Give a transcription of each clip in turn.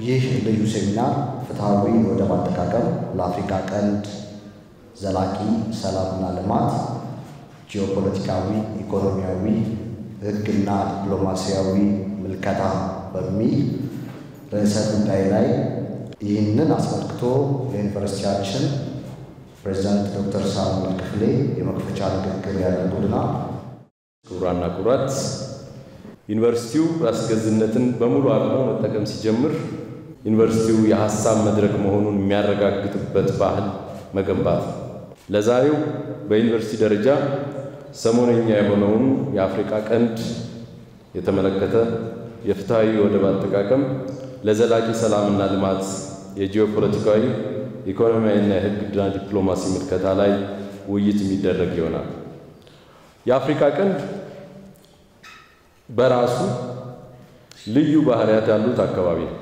ይህ ልዩ ሴሚናር ፍትሐዊ የወደብ አጠቃቀም ለአፍሪካ ቀንድ ዘላቂ ሰላምና ልማት፣ ጂኦፖለቲካዊ፣ ኢኮኖሚያዊ፣ ሕግና ዲፕሎማሲያዊ ምልከታ በሚል ርዕሰ ጉዳይ ላይ ይህንን አስመልክቶ የዩኒቨርሲቲያችን ፕሬዚዳንት ዶክተር ሳሙኤል ክፍሌ የመክፈቻ ንግግር ያደርጉልናል። ክቡራና ክቡራት ዩኒቨርሲቲው ራስ ገዝነትን በሙሉ አቅሙ መጠቀም ሲጀምር ዩኒቨርሲቲው የሀሳብ መድረክ መሆኑን የሚያረጋግጥበት ባህል መገንባት ነው። ለዛሬው በዩኒቨርሲቲ ደረጃ ሰሞነኛ የሆነውን የአፍሪካ ቀንድ የተመለከተ የፍትሐዊ ወደብ አጠቃቀም ለዘላቂ ሰላምና ልማት የጂኦፖለቲካዊ ኢኮኖሚያዊና የሕግና ዲፕሎማሲ ምልከታ ላይ ውይይት የሚደረግ ይሆናል። የአፍሪካ ቀንድ በራሱ ልዩ ባህሪያት ያሉት አካባቢ ነው።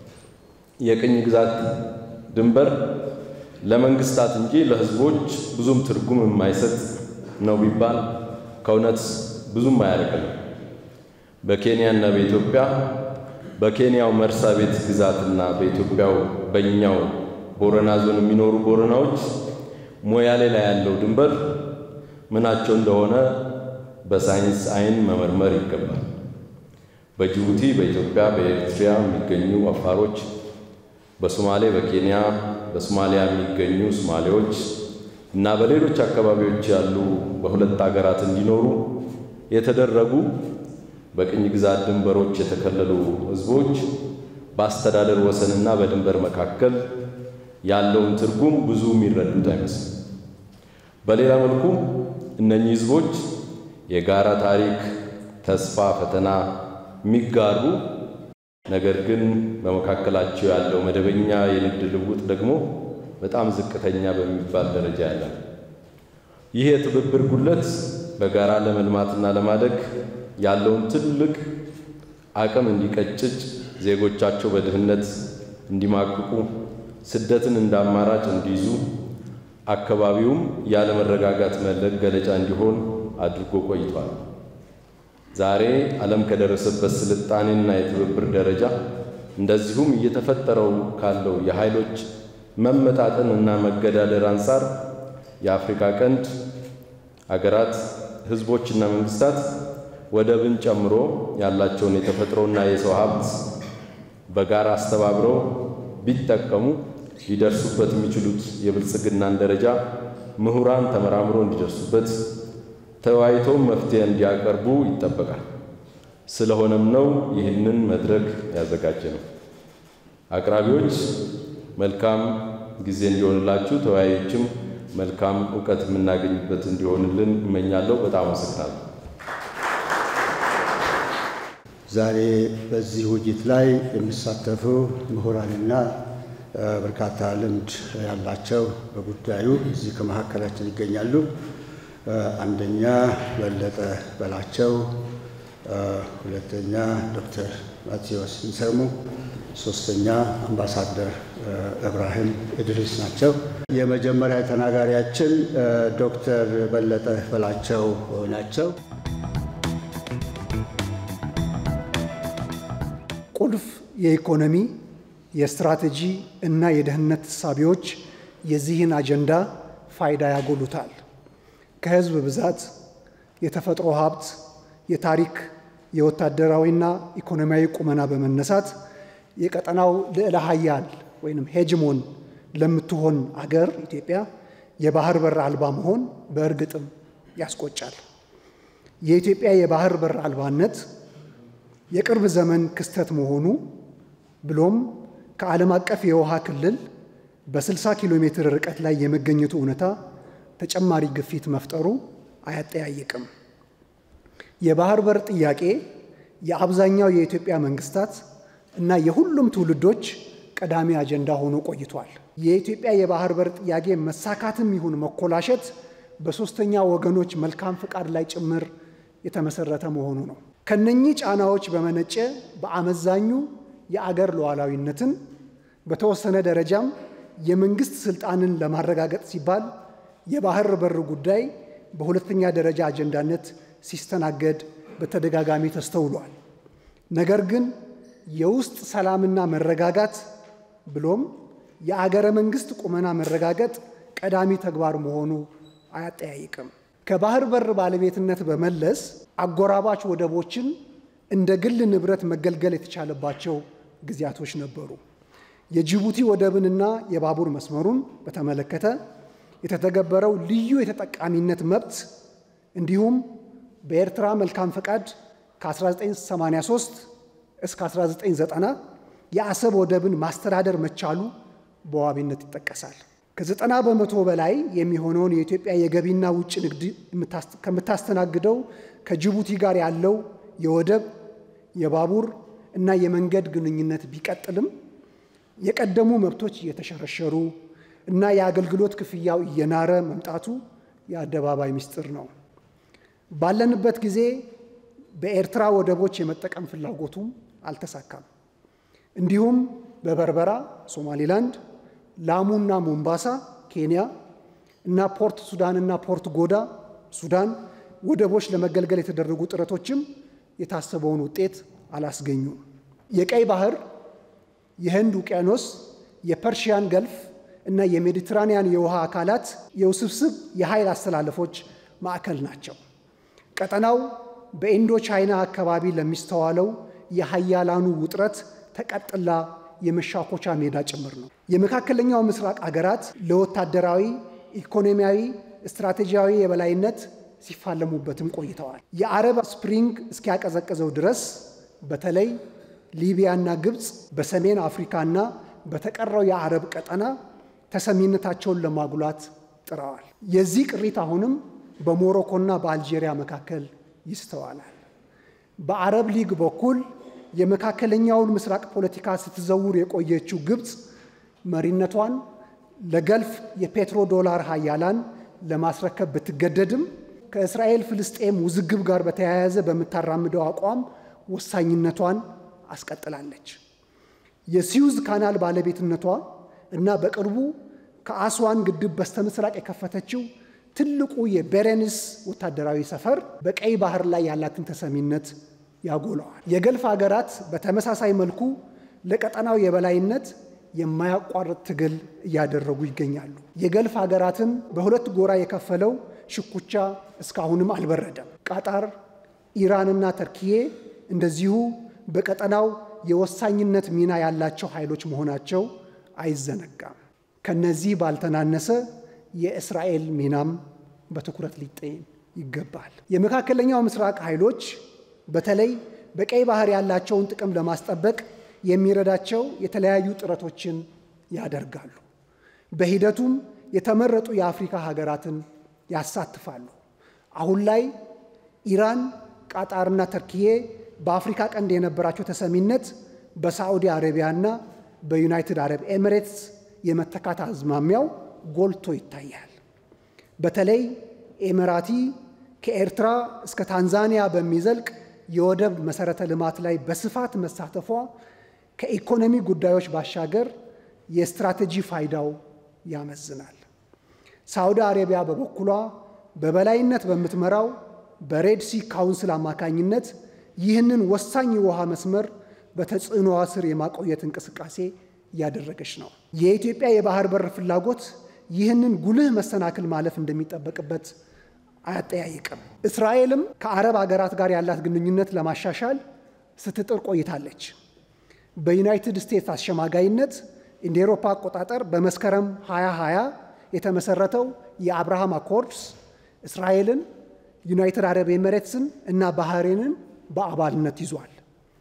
የቅኝ ግዛት ድንበር ለመንግስታት እንጂ ለሕዝቦች ብዙም ትርጉም የማይሰጥ ነው ቢባል ከእውነት ብዙም አያርቅም። በኬንያና በኢትዮጵያ በኬንያው መርሳ ቤት ግዛትና በኢትዮጵያው በእኛው ቦረና ዞን የሚኖሩ ቦረናዎች ሞያሌ ላይ ያለው ድንበር ምናቸው እንደሆነ በሳይንስ ዓይን መመርመር ይገባል። በጅቡቲ፣ በኢትዮጵያ፣ በኤርትራ የሚገኙ አፋሮች፣ በሶማሌ፣ በኬንያ፣ በሶማሊያ የሚገኙ ሶማሌዎች እና በሌሎች አካባቢዎች ያሉ በሁለት ሀገራት እንዲኖሩ የተደረጉ በቅኝ ግዛት ድንበሮች የተከለሉ ህዝቦች በአስተዳደር ወሰንና በድንበር መካከል ያለውን ትርጉም ብዙ የሚረዱት አይመስልም። በሌላ መልኩ እነኚህ ህዝቦች የጋራ ታሪክ፣ ተስፋ፣ ፈተና የሚጋሩ ነገር ግን በመካከላቸው ያለው መደበኛ የንግድ ልውውጥ ደግሞ በጣም ዝቅተኛ በሚባል ደረጃ ያለ ነው። ይህ የትብብር ጉለት በጋራ ለመልማትና ለማደግ ያለውን ትልቅ አቅም እንዲቀጭጭ፣ ዜጎቻቸው በድህነት እንዲማቅቁ፣ ስደትን እንደ አማራጭ እንዲይዙ፣ አካባቢውም ያለመረጋጋት መገለጫ እንዲሆን አድርጎ ቆይቷል። ዛሬ ዓለም ከደረሰበት ስልጣኔና የትብብር ደረጃ እንደዚሁም እየተፈጠረው ካለው የኃይሎች መመጣጠን እና መገዳደር አንጻር የአፍሪካ ቀንድ አገራት ህዝቦችና መንግስታት ወደብን ጨምሮ ያላቸውን የተፈጥሮና የሰው ሀብት በጋራ አስተባብረው ቢጠቀሙ ሊደርሱበት የሚችሉት የብልጽግናን ደረጃ ምሁራን ተመራምሮ እንዲደርሱበት ተወያይቶም መፍትሄ እንዲያቀርቡ ይጠበቃል። ስለሆነም ነው ይህንን መድረክ ያዘጋጀ ነው። አቅራቢዎች መልካም ጊዜ እንዲሆንላችሁ፣ ተወያዮችም መልካም እውቀት የምናገኝበት እንዲሆንልን እመኛለሁ። በጣም አመሰግናለሁ። ዛሬ በዚህ ውይይት ላይ የሚሳተፉ ምሁራንና በርካታ ልምድ ያላቸው በጉዳዩ እዚህ ከመካከላችን ይገኛሉ። አንደኛ በለጠ በላቸው፣ ሁለተኛ ዶክተር ማቴዎስ ንሰሙ፣ ሶስተኛ አምባሳደር እብራሂም እድሪስ ናቸው። የመጀመሪያ ተናጋሪያችን ዶክተር በለጠ በላቸው ናቸው። ቁልፍ የኢኮኖሚ የስትራቴጂ እና የደህንነት እሳቤዎች የዚህን አጀንዳ ፋይዳ ያጎሉታል። ከህዝብ ብዛት፣ የተፈጥሮ ሀብት፣ የታሪክ የወታደራዊና ኢኮኖሚያዊ ቁመና በመነሳት የቀጠናው ልዕለ ሀያል ወይም ሄጅሞን ለምትሆን አገር ኢትዮጵያ የባህር በር አልባ መሆን በእርግጥም ያስቆጫል። የኢትዮጵያ የባህር በር አልባነት የቅርብ ዘመን ክስተት መሆኑ ብሎም ከዓለም አቀፍ የውሃ ክልል በ60 ኪሎ ሜትር ርቀት ላይ የመገኘቱ እውነታ ተጨማሪ ግፊት መፍጠሩ አያጠያይቅም። የባህር በር ጥያቄ የአብዛኛው የኢትዮጵያ መንግስታት እና የሁሉም ትውልዶች ቀዳሚ አጀንዳ ሆኖ ቆይቷል። የኢትዮጵያ የባህር በር ጥያቄ መሳካትም ይሁን መኮላሸት በሦስተኛ ወገኖች መልካም ፍቃድ ላይ ጭምር የተመሰረተ መሆኑ ነው። ከነኚህ ጫናዎች በመነጨ በአመዛኙ የአገር ሉዓላዊነትን በተወሰነ ደረጃም የመንግስት ስልጣንን ለማረጋገጥ ሲባል የባህር በር ጉዳይ በሁለተኛ ደረጃ አጀንዳነት ሲስተናገድ በተደጋጋሚ ተስተውሏል። ነገር ግን የውስጥ ሰላምና መረጋጋት ብሎም የአገረ መንግስት ቁመና መረጋገጥ ቀዳሚ ተግባር መሆኑ አያጠያይቅም። ከባህር በር ባለቤትነት በመለስ አጎራባች ወደቦችን እንደ ግል ንብረት መገልገል የተቻለባቸው ጊዜያቶች ነበሩ። የጅቡቲ ወደብንና የባቡር መስመሩን በተመለከተ የተተገበረው ልዩ የተጠቃሚነት መብት እንዲሁም በኤርትራ መልካም ፈቃድ ከ1983 እስከ 1990 የአሰብ ወደብን ማስተዳደር መቻሉ በዋቢነት ይጠቀሳል። ከዘጠና በመቶ በላይ የሚሆነውን የኢትዮጵያ የገቢና ውጭ ንግድ ከምታስተናግደው ከጅቡቲ ጋር ያለው የወደብ የባቡር እና የመንገድ ግንኙነት ቢቀጥልም የቀደሙ መብቶች እየተሸረሸሩ እና የአገልግሎት ክፍያው እየናረ መምጣቱ የአደባባይ ምስጢር ነው። ባለንበት ጊዜ በኤርትራ ወደቦች የመጠቀም ፍላጎቱም አልተሳካም። እንዲሁም በበርበራ ሶማሊላንድ፣ ላሙና ሞምባሳ ኬንያ እና ፖርት ሱዳንና ፖርት ጎዳ ሱዳን ወደቦች ለመገልገል የተደረጉ ጥረቶችም የታሰበውን ውጤት አላስገኙም። የቀይ ባህር፣ የህንድ ውቅያኖስ፣ የፐርሺያን ገልፍ እና የሜዲትራኒያን የውሃ አካላት የውስብስብ የኃይል አስተላለፎች ማዕከል ናቸው። ቀጠናው በኢንዶ ቻይና አካባቢ ለሚስተዋለው የሀያላኑ ውጥረት ተቀጥላ የመሻኮቻ ሜዳ ጭምር ነው። የመካከለኛው ምስራቅ አገራት ለወታደራዊ፣ ኢኮኖሚያዊ፣ ስትራቴጂያዊ የበላይነት ሲፋለሙበትም ቆይተዋል። የአረብ ስፕሪንግ እስኪያቀዘቅዘው ድረስ በተለይ ሊቢያና ግብፅ በሰሜን አፍሪካና በተቀረው የአረብ ቀጠና ተሰሚነታቸውን ለማጉላት ጥረዋል። የዚህ ቅሪት አሁንም በሞሮኮና በአልጄሪያ መካከል ይስተዋላል። በአረብ ሊግ በኩል የመካከለኛውን ምስራቅ ፖለቲካ ስትዘውር የቆየችው ግብፅ መሪነቷን ለገልፍ የፔትሮ ዶላር ሀያላን ለማስረከብ ብትገደድም ከእስራኤል ፍልስጤም ውዝግብ ጋር በተያያዘ በምታራምደው አቋም ወሳኝነቷን አስቀጥላለች። የሲዩዝ ካናል ባለቤትነቷ እና በቅርቡ ከአስዋን ግድብ በስተምስራቅ የከፈተችው ትልቁ የቤሬንስ ወታደራዊ ሰፈር በቀይ ባህር ላይ ያላትን ተሰሚነት ያጎለዋል። የገልፍ ሀገራት በተመሳሳይ መልኩ ለቀጠናው የበላይነት የማያቋርጥ ትግል እያደረጉ ይገኛሉ። የገልፍ ሀገራትን በሁለት ጎራ የከፈለው ሽኩቻ እስካሁንም አልበረደም። ቃጣር፣ ኢራንና ተርኪዬ እንደዚሁ በቀጠናው የወሳኝነት ሚና ያላቸው ኃይሎች መሆናቸው አይዘነጋም። ከነዚህ ባልተናነሰ የእስራኤል ሚናም በትኩረት ሊጤን ይገባል። የመካከለኛው ምስራቅ ኃይሎች በተለይ በቀይ ባህር ያላቸውን ጥቅም ለማስጠበቅ የሚረዳቸው የተለያዩ ጥረቶችን ያደርጋሉ። በሂደቱም የተመረጡ የአፍሪካ ሀገራትን ያሳትፋሉ። አሁን ላይ ኢራን፣ ቃጣርና ተርኪዬ በአፍሪካ ቀንድ የነበራቸው ተሰሚነት በሳዑዲ አረቢያና በዩናይትድ አረብ ኤሚሬትስ የመተካት አዝማሚያው ጎልቶ ይታያል። በተለይ ኤሚራቲ ከኤርትራ እስከ ታንዛኒያ በሚዘልቅ የወደብ መሰረተ ልማት ላይ በስፋት መሳተፏ ከኢኮኖሚ ጉዳዮች ባሻገር የስትራቴጂ ፋይዳው ያመዝናል። ሳውዲ አረቢያ በበኩሏ በበላይነት በምትመራው በሬድሲ ካውንስል አማካኝነት ይህንን ወሳኝ የውሃ መስመር በተጽዕኖዋ ስር የማቆየት እንቅስቃሴ እያደረገች ነው። የኢትዮጵያ የባህር በር ፍላጎት ይህንን ጉልህ መሰናክል ማለፍ እንደሚጠበቅበት አያጠያይቅም። እስራኤልም ከአረብ አገራት ጋር ያላት ግንኙነት ለማሻሻል ስትጥር ቆይታለች። በዩናይትድ ስቴትስ አሸማጋይነት እንደ ኤሮፓ አቆጣጠር በመስከረም 2020 የተመሰረተው የአብርሃም አኮርድስ እስራኤልን፣ ዩናይትድ አረብ ኤሚሬትስን እና ባህሬንን በአባልነት ይዟል።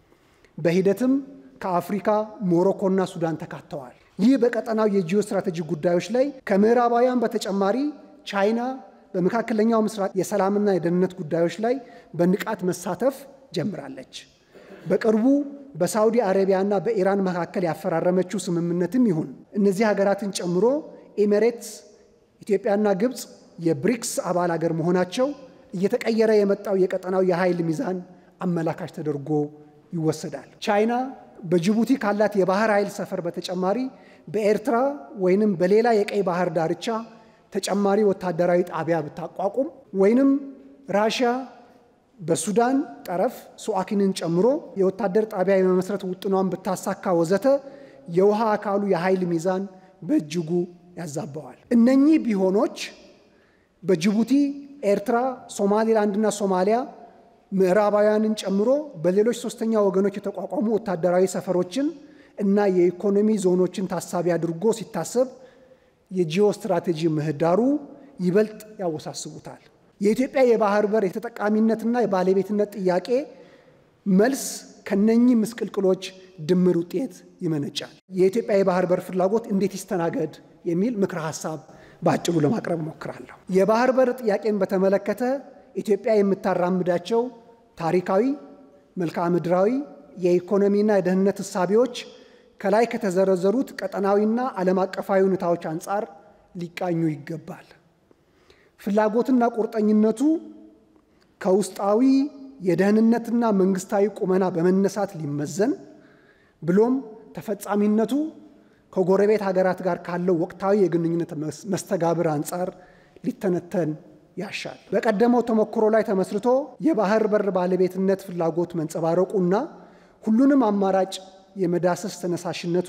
በሂደትም ከአፍሪካ ሞሮኮና ሱዳን ተካተዋል። ይህ በቀጠናው የጂኦ ስትራቴጂ ጉዳዮች ላይ ከምዕራባውያን በተጨማሪ ቻይና በመካከለኛው ምስራቅ የሰላምና የደህንነት ጉዳዮች ላይ በንቃት መሳተፍ ጀምራለች። በቅርቡ በሳውዲ አረቢያና በኢራን መካከል ያፈራረመችው ስምምነትም ይሁን እነዚህ ሀገራትን ጨምሮ ኤሚሬትስ፣ ኢትዮጵያና ግብፅ የብሪክስ አባል አገር መሆናቸው እየተቀየረ የመጣው የቀጠናው የኃይል ሚዛን አመላካች ተደርጎ ይወሰዳል። ቻይና በጅቡቲ ካላት የባህር ኃይል ሰፈር በተጨማሪ በኤርትራ ወይንም በሌላ የቀይ ባህር ዳርቻ ተጨማሪ ወታደራዊ ጣቢያ ብታቋቁም ወይንም ራሽያ በሱዳን ጠረፍ ሱዋኪንን ጨምሮ የወታደር ጣቢያ የመመስረት ውጥኗን ብታሳካ ወዘተ የውሃ አካሉ የኃይል ሚዛን በእጅጉ ያዛባዋል። እነኚህ ቢሆኖች በጅቡቲ፣ ኤርትራ፣ ሶማሌላንድና ሶማሊያ ምዕራባውያንን ጨምሮ በሌሎች ሶስተኛ ወገኖች የተቋቋሙ ወታደራዊ ሰፈሮችን እና የኢኮኖሚ ዞኖችን ታሳቢ አድርጎ ሲታሰብ የጂኦ ስትራቴጂ ምህዳሩ ይበልጥ ያወሳስቡታል። የኢትዮጵያ የባህር በር የተጠቃሚነትና የባለቤትነት ጥያቄ መልስ ከነኚህ ምስቅልቅሎች ድምር ውጤት ይመነጫል። የኢትዮጵያ የባህር በር ፍላጎት እንዴት ይስተናገድ የሚል ምክረ ሀሳብ በአጭሩ ለማቅረብ ሞክራለሁ። የባህር በር ጥያቄን በተመለከተ ኢትዮጵያ የምታራምዳቸው ታሪካዊ፣ መልክዓ ምድራዊ፣ የኢኮኖሚና የደህንነት እሳቤዎች ከላይ ከተዘረዘሩት ቀጠናዊና ዓለም አቀፋዊ ሁኔታዎች አንጻር ሊቃኙ ይገባል። ፍላጎትና ቁርጠኝነቱ ከውስጣዊ የደህንነትና መንግስታዊ ቁመና በመነሳት ሊመዘን ብሎም ተፈጻሚነቱ ከጎረቤት ሀገራት ጋር ካለው ወቅታዊ የግንኙነት መስተጋብር አንጻር ሊተነተን ያሻል። በቀደመው ተሞክሮ ላይ ተመስርቶ የባህር በር ባለቤትነት ፍላጎት መንጸባረቁና ሁሉንም አማራጭ የመዳሰስ ተነሳሽነቱ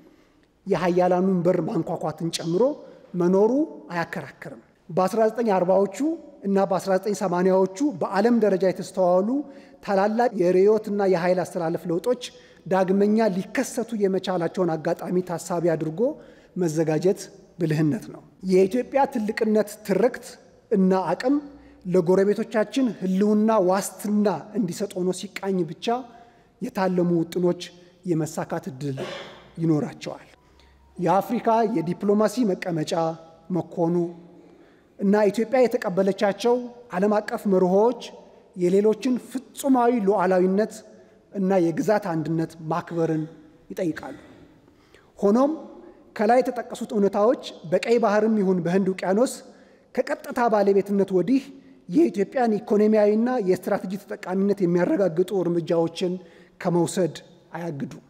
የሀያላኑን በር ማንኳኳትን ጨምሮ መኖሩ አያከራክርም። በ1940ዎቹ እና በ1980ዎቹ በዓለም ደረጃ የተስተዋሉ ታላላቅ የርዕዮትና የኃይል አስተላለፍ ለውጦች ዳግመኛ ሊከሰቱ የመቻላቸውን አጋጣሚ ታሳቢ አድርጎ መዘጋጀት ብልህነት ነው። የኢትዮጵያ ትልቅነት ትርክት እና አቅም ለጎረቤቶቻችን ሕልውና ዋስትና እንዲሰጥ ሆኖ ሲቃኝ ብቻ የታለሙ ውጥኖች የመሳካት ዕድል ይኖራቸዋል። የአፍሪካ የዲፕሎማሲ መቀመጫ መኮኑ እና ኢትዮጵያ የተቀበለቻቸው ዓለም አቀፍ መርሆዎች የሌሎችን ፍጹማዊ ሉዓላዊነት እና የግዛት አንድነት ማክበርን ይጠይቃሉ። ሆኖም ከላይ የተጠቀሱት እውነታዎች በቀይ ባህርም ይሁን በህንድ ውቅያኖስ ከቀጥታ ባለቤትነት ወዲህ የኢትዮጵያን ኢኮኖሚያዊና የስትራቴጂ ተጠቃሚነት የሚያረጋግጡ እርምጃዎችን ከመውሰድ አያግዱም።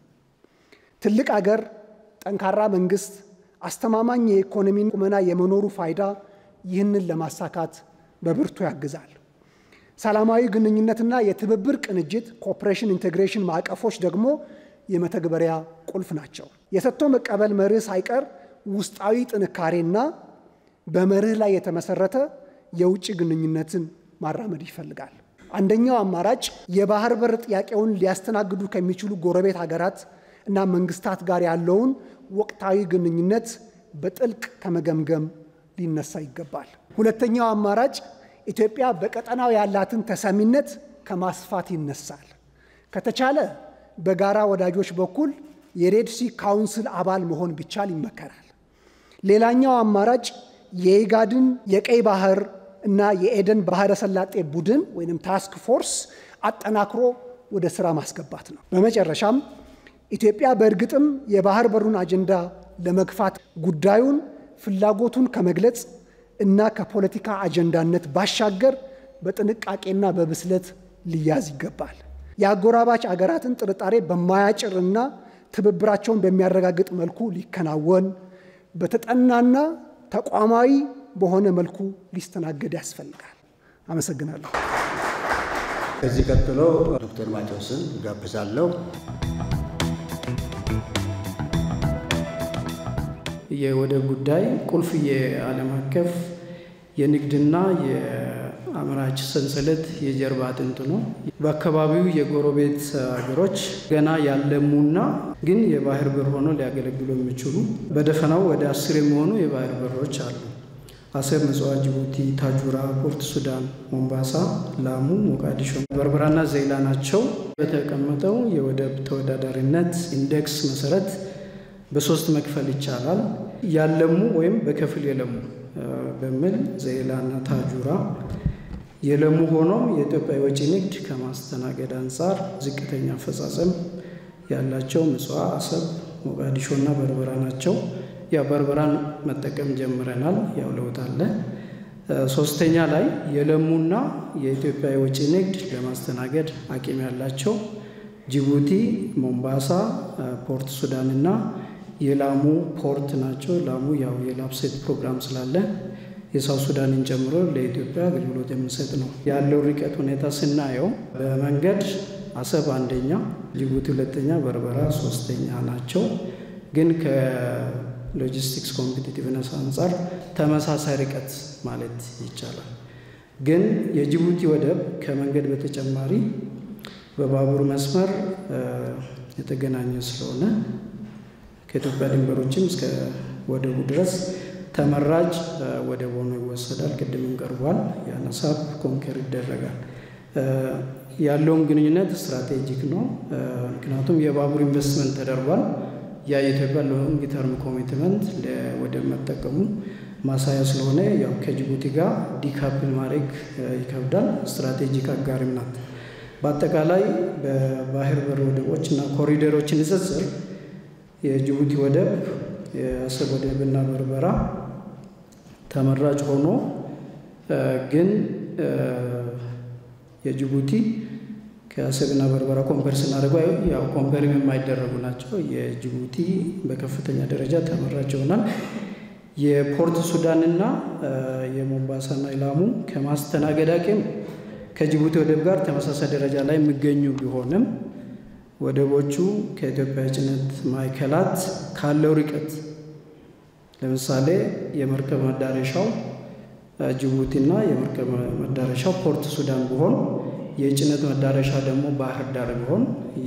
ትልቅ አገር፣ ጠንካራ መንግስት፣ አስተማማኝ የኢኮኖሚ ቁመና የመኖሩ ፋይዳ ይህንን ለማሳካት በብርቱ ያግዛል። ሰላማዊ ግንኙነትና የትብብር ቅንጅት ኮኦፕሬሽን ኢንቴግሬሽን ማዕቀፎች ደግሞ የመተግበሪያ ቁልፍ ናቸው። የሰጥቶ መቀበል መርህ ሳይቀር ውስጣዊ ጥንካሬና በመርህ ላይ የተመሰረተ የውጭ ግንኙነትን ማራመድ ይፈልጋል። አንደኛው አማራጭ የባህር በር ጥያቄውን ሊያስተናግዱ ከሚችሉ ጎረቤት ሀገራት እና መንግስታት ጋር ያለውን ወቅታዊ ግንኙነት በጥልቅ ከመገምገም ሊነሳ ይገባል። ሁለተኛው አማራጭ ኢትዮጵያ በቀጠናው ያላትን ተሰሚነት ከማስፋት ይነሳል። ከተቻለ በጋራ ወዳጆች በኩል የሬድሲ ካውንስል አባል መሆን ቢቻል ይመከራል። ሌላኛው አማራጭ የኢጋድን የቀይ ባህር እና የኤደን ባህረ ሰላጤ ቡድን ወይም ታስክ ፎርስ አጠናክሮ ወደ ስራ ማስገባት ነው። በመጨረሻም ኢትዮጵያ በእርግጥም የባህር በሩን አጀንዳ ለመግፋት ጉዳዩን ፍላጎቱን ከመግለጽ እና ከፖለቲካ አጀንዳነት ባሻገር በጥንቃቄና በብስለት ሊያዝ ይገባል። የአጎራባች አገራትን ጥርጣሬ በማያጭርና ትብብራቸውን በሚያረጋግጥ መልኩ ሊከናወን በተጠናና ተቋማዊ በሆነ መልኩ ሊስተናገድ ያስፈልጋል። አመሰግናለሁ። ከዚህ ቀጥሎ ዶክተር ማቴዎስን ጋብዛለሁ። የወደብ ጉዳይ ቁልፍ የዓለም አቀፍ የንግድና የአምራች ሰንሰለት የጀርባ አጥንት ነው። በአካባቢው የጎረቤት ሀገሮች ገና ያለሙና ግን የባህር በር ሆኖ ሊያገለግሉ የሚችሉ በደፈናው ወደ አስር የሚሆኑ የባህር በሮች አሉ። አሰብ፣ ምጽዋ፣ ጅቡቲ፣ ታጁራ፣ ፖርት ሱዳን፣ ሞምባሳ፣ ላሙ፣ ሞቃዲሾ፣ በርበራና ዘይላ ናቸው። በተቀመጠው የወደብ ተወዳዳሪነት ኢንዴክስ መሰረት በሶስት መክፈል ይቻላል። ያለሙ ወይም በከፊል የለሙ በሚል ዘይላና ታጁራ የለሙ ሆኖም የኢትዮጵያ የወጪ ንግድ ከማስተናገድ አንጻር ዝቅተኛ አፈጻጸም ያላቸው ምጽዋ፣ አሰብ፣ ሞቃዲሾና በርበራ ናቸው። ያው በርበራን መጠቀም ጀምረናል። ያው ለውጥ አለ። ሶስተኛ ላይ የለሙና የኢትዮጵያ የወጪ ንግድ ለማስተናገድ አቅም ያላቸው ጅቡቲ፣ ሞምባሳ፣ ፖርት ሱዳንና የላሙ ፖርት ናቸው። ላሙ ያው የላፕሴት ፕሮግራም ስላለ የሳውት ሱዳንን ጨምሮ ለኢትዮጵያ አገልግሎት የሚሰጥ ነው። ያለው ርቀት ሁኔታ ስናየው በመንገድ አሰብ አንደኛ፣ ጅቡቲ ሁለተኛ፣ በርበራ ሶስተኛ ናቸው። ግን ከሎጂስቲክስ ኮምፒቲቲቭነስ አንጻር ተመሳሳይ ርቀት ማለት ይቻላል። ግን የጅቡቲ ወደብ ከመንገድ በተጨማሪ በባቡር መስመር የተገናኘ ስለሆነ ከኢትዮጵያ ድንበሮችም እስከ ወደቡ ድረስ ተመራጭ ወደብ ሆኖ ይወሰዳል። ቅድምም ቀርቧል። የአነሳብ ኮንከር ይደረጋል። ያለውም ግንኙነት ስትራቴጂክ ነው። ምክንያቱም የባቡር ኢንቨስትመንት ተደርጓል። ያ የኢትዮጵያ ሎንግ ተርም ኮሚትመንት ለወደብ መጠቀሙ ማሳያ ስለሆነ ያው ከጅቡቲ ጋር ዲካፕል ማድረግ ይከብዳል። ስትራቴጂክ አጋሪም ናት። በአጠቃላይ በባህር በር ወደቦች እና ኮሪደሮች ንጽጽር የጅቡቲ ወደብ የአሰብ ወደብ እና በርበራ ተመራጭ ሆኖ ግን የጅቡቲ ከአሰብና በርበራ ኮምፐር ስናደርገው ያው ኮምፐርም የማይደረጉ ናቸው። የጅቡቲ በከፍተኛ ደረጃ ተመራጭ ይሆናል። የፖርት ሱዳንና የሞምባሳና ኢላሙ ከማስተናገድ አቅም ከጅቡቲ ወደብ ጋር ተመሳሳይ ደረጃ ላይ የሚገኙ ቢሆንም ወደቦቹ ከኢትዮጵያ የጭነት ማዕከላት ካለው ርቀት ለምሳሌ የመርከብ መዳረሻው ጅቡቲና የመርከብ መዳረሻው ፖርት ሱዳን ቢሆን የጭነት መዳረሻ ደግሞ ባህር ዳር ቢሆን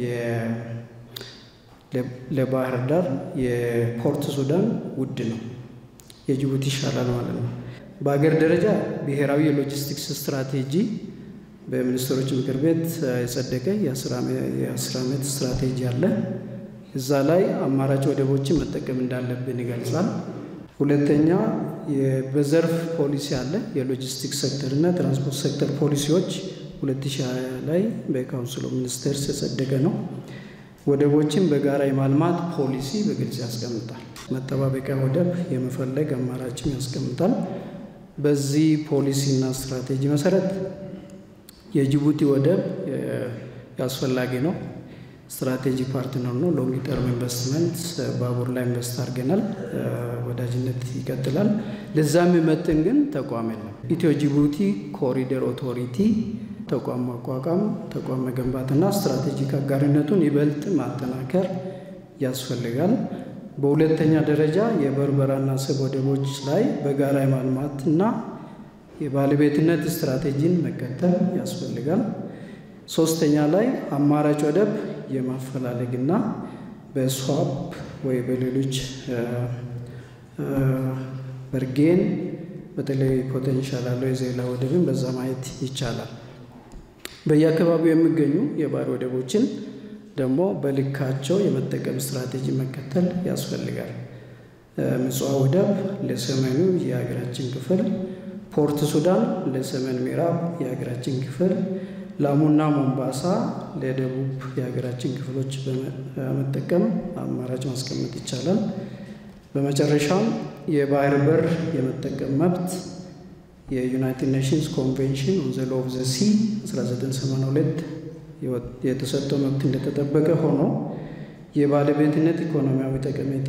ለባህር ዳር የፖርት ሱዳን ውድ ነው፣ የጅቡቲ ይሻላል ማለት ነው። በሀገር ደረጃ ብሔራዊ የሎጂስቲክስ ስትራቴጂ በሚኒስትሮች ምክር ቤት የጸደቀ የአስር ዓመት ስትራቴጂ አለ። እዛ ላይ አማራጭ ወደቦችን መጠቀም እንዳለብን ይገልጻል። ሁለተኛ በዘርፍ ፖሊሲ አለ። የሎጂስቲክስ ሴክተር እና ትራንስፖርት ሴክተር ፖሊሲዎች 2020 ላይ በካውንስል ኦፍ ሚኒስቴርስ የጸደቀ ነው። ወደቦችን በጋራ የማልማት ፖሊሲ በግልጽ ያስቀምጣል። መጠባበቂያ ወደብ የመፈለግ አማራጭም ያስቀምጣል። በዚህ ፖሊሲና ስትራቴጂ መሰረት የጅቡቲ ወደብ አስፈላጊ ነው። ስትራቴጂክ ፓርትነር ነው። ሎንግ ተርም ኢንቨስትመንት ባቡር ላይ ኢንቨስት አድርገናል። ወዳጅነት ይቀጥላል። ለዛ የሚመጥን ግን ተቋም የለም። ኢትዮ ጅቡቲ ኮሪደር ኦቶሪቲ ተቋም ማቋቋም፣ ተቋም መገንባትና ስትራቴጂክ አጋርነቱን ይበልጥ ማጠናከር ያስፈልጋል። በሁለተኛ ደረጃ የበርበራና አሰብ ወደቦች ላይ በጋራ የማልማትና የባለቤትነት ስትራቴጂን መከተል ያስፈልጋል። ሶስተኛ ላይ አማራጭ ወደብ የማፈላለግና በስዋፕ ወይ በሌሎች በርጌን በተለይ ፖቴንሻል ያለው የዜላ ወደብን በዛ ማየት ይቻላል። በየአካባቢው የሚገኙ የባህር ወደቦችን ደግሞ በልካቸው የመጠቀም ስትራቴጂ መከተል ያስፈልጋል። ምጽዋ ወደብ ለሰሜኑ የሀገራችን ክፍል፣ ፖርት ሱዳን ለሰሜን ምዕራብ የሀገራችን ክፍል ላሙና ሞምባሳ ለደቡብ የሀገራችን ክፍሎች በመጠቀም አማራጭ ማስቀመጥ ይቻላል። በመጨረሻም የባህር በር የመጠቀም መብት የዩናይትድ ኔሽንስ ኮንቬንሽን ኦን ዘ ሎው ኦፍ ዘ ሲ 1982 የተሰጠው መብት እንደተጠበቀ ሆኖ የባለቤትነት ኢኮኖሚያዊ ጠቀሜታ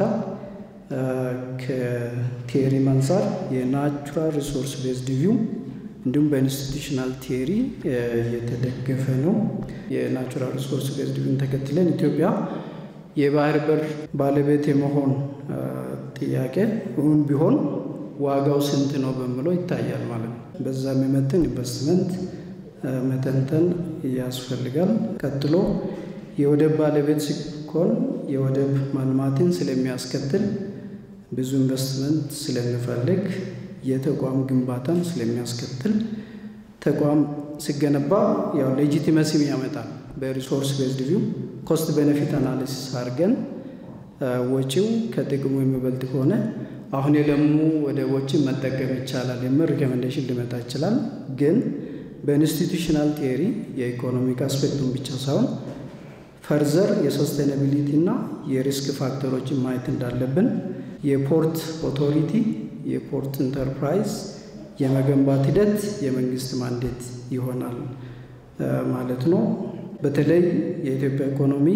ከቴሪ አንጻር የናቹራል ሪሶርስ ቤዝድ ቪው እንዲሁም በኢንስቲቱሽናል ቲዮሪ የተደገፈ ነው። የናቹራል ሪሶርስ ቤዝድ ቪውን ተከትለን ኢትዮጵያ የባህር በር ባለቤት የመሆን ጥያቄ እውን ቢሆን ዋጋው ስንት ነው በሚለው ይታያል ማለት ነው። በዛ የሚመጥን ኢንቨስትመንት መተንተን ያስፈልጋል። ቀጥሎ የወደብ ባለቤት ሲኮን የወደብ ማልማትን ስለሚያስከትል ብዙ ኢንቨስትመንት ስለሚፈልግ የተቋም ግንባታን ስለሚያስከትል ተቋም ሲገነባ ያው ሌጂቲመሲም ያመጣል። በሪሶርስ ቤዝድ ቪው ኮስት ቤኔፊት አናሊሲስ አድርገን ወጪው ከጥቅሙ የሚበልጥ ከሆነ አሁን የለሙ ወደቦችን መጠቀም ይቻላል የሚል ሪኮሜንዴሽን ሊመጣ ይችላል። ግን በኢንስቲቱሽናል ቲዮሪ የኢኮኖሚክ አስፔክቱን ብቻ ሳይሆን ፈርዘር የሰስቴናቢሊቲ እና የሪስክ ፋክተሮችን ማየት እንዳለብን የፖርት ኦቶሪቲ የፖርት ኢንተርፕራይዝ የመገንባት ሂደት የመንግስት ማንዴት ይሆናል ማለት ነው። በተለይ የኢትዮጵያ ኢኮኖሚ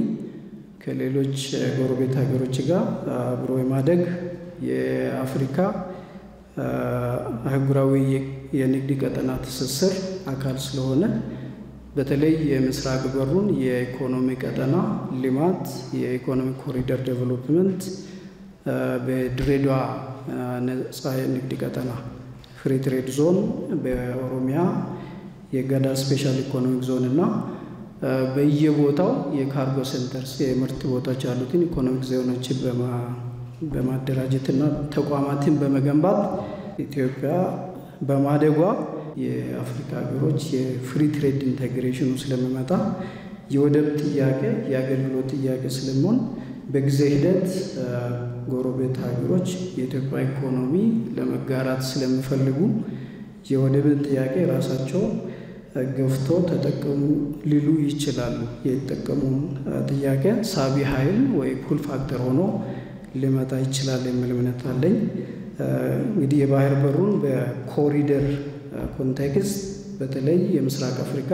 ከሌሎች ጎረቤት ሀገሮች ጋር አብሮ የማደግ የአፍሪካ አህጉራዊ የንግድ ቀጠና ትስስር አካል ስለሆነ በተለይ የምስራቅ በሩን የኢኮኖሚ ቀጠና ልማት፣ የኢኮኖሚ ኮሪደር ዴቨሎፕመንት በድሬዳዋ ነጻ የንግድ ቀጠና ፍሪ ትሬድ ዞን በኦሮሚያ የገዳ ስፔሻል ኢኮኖሚክ ዞን እና በየቦታው የካርጎ ሴንተርስ የምርት ቦታዎች ያሉትን ኢኮኖሚክ ዞኖችን በማደራጀትና ተቋማትን በመገንባት ኢትዮጵያ በማደጓ የአፍሪካ ሀገሮች የፍሪ ትሬድ ኢንቴግሬሽኑ ስለሚመጣ የወደብ ጥያቄ የአገልግሎት ጥያቄ ስለሚሆን በጊዜ ሂደት ጎረቤት ሀገሮች የኢትዮጵያ ኢኮኖሚ ለመጋራት ስለሚፈልጉ የወደብን ጥያቄ ራሳቸው ገፍቶ ተጠቀሙ ሊሉ ይችላሉ። የተጠቀሙን ጥያቄ ሳቢ ኃይል ወይ ፑል ፋክተር ሆኖ ሊመጣ ይችላል የሚል እምነት አለኝ። እንግዲህ የባህር በሩን በኮሪደር ኮንቴክስት በተለይ የምስራቅ አፍሪካ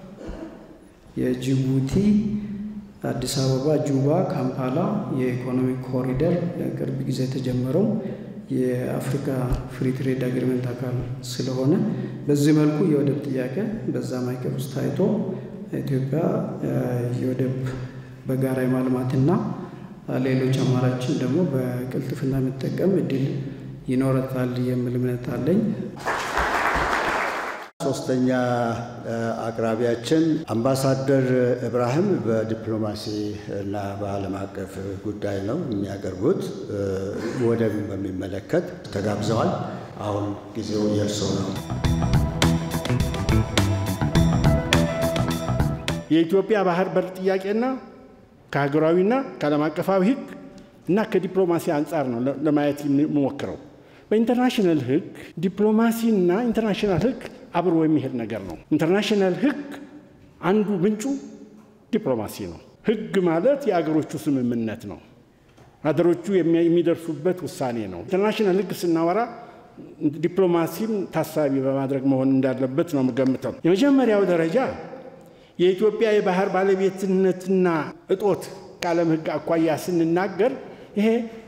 የጅቡቲ አዲስ አበባ፣ ጁባ፣ ካምፓላ የኢኮኖሚክ ኮሪደር ቅርብ ጊዜ የተጀመረው የአፍሪካ ፍሪ ትሬድ አግሪመንት አካል ስለሆነ በዚህ መልኩ የወደብ ጥያቄ በዛ ማዕቀፍ ውስጥ ታይቶ ኢትዮጵያ የወደብ በጋራ የማልማትና ሌሎች አማራጭን ደግሞ በቅልጥፍና የምጠቀም እድል ይኖረታል የሚል እምነት አለኝ። ሶስተኛ አቅራቢያችን አምባሳደር እብራሂም በዲፕሎማሲ እና በዓለም አቀፍ ጉዳይ ነው የሚያቀርቡት። ወደብን በሚመለከት ተጋብዘዋል። አሁን ጊዜው የእርሶ ነው። የኢትዮጵያ ባህር በር ጥያቄና ከሀገራዊና ከዓለም አቀፋዊ ሕግ እና ከዲፕሎማሲ አንጻር ነው ለማየት የምሞክረው። በኢንተርናሽናል ሕግ ዲፕሎማሲና ኢንተርናሽናል ሕግ አብሮ የሚሄድ ነገር ነው። ኢንተርናሽናል ሕግ አንዱ ምንጩ ዲፕሎማሲ ነው። ሕግ ማለት የአገሮቹ ስምምነት ነው። አገሮቹ የሚደርሱበት ውሳኔ ነው። ኢንተርናሽናል ሕግ ስናወራ ዲፕሎማሲም ታሳቢ በማድረግ መሆን እንዳለበት ነው የምገምተው። የመጀመሪያው ደረጃ የኢትዮጵያ የባህር ባለቤትነትና እጦት ከዓለም ሕግ አኳያ ስንናገር ይሄ